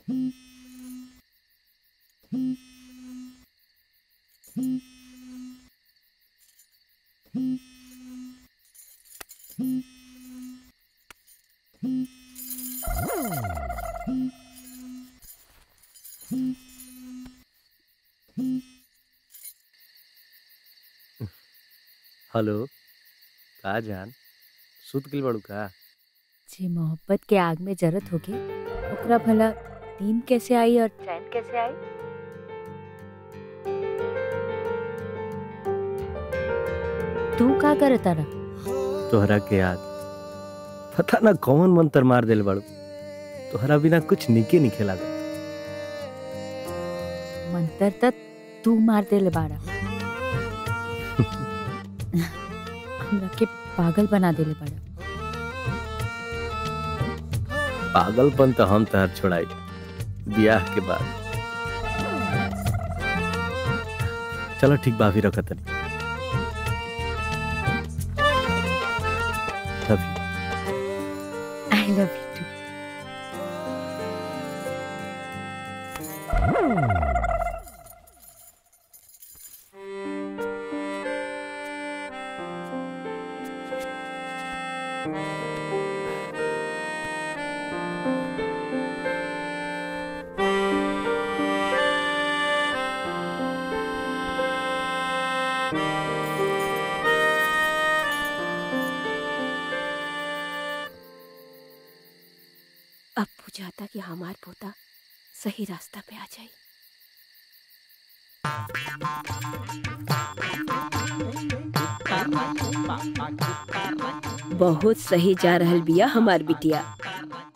hello का जान सुत गइल बाड़ू का जे मोहब्बत के आग में जरत होगी ओकरा भला नींद कैसे आई और चैन कैसे आई तू का करता रहा तोहरा के याद पता ना कौन मंत्र मार दिल बाड़ू तोहरा बिना कुछ निके नहीं खेला मंतर तक तू मार देले बाड़ा हमरा के पागल बना देले बाड़ा पागलपन तो हम तहर छोड़ाई ब्याह के बाद चलो ठीक बाफी रखत नहीं love you I love you too अब बुझाता कि हमार पोता सही रास्ता पे आ जाई बहुत सही जा रहल बिया हमार बिटिया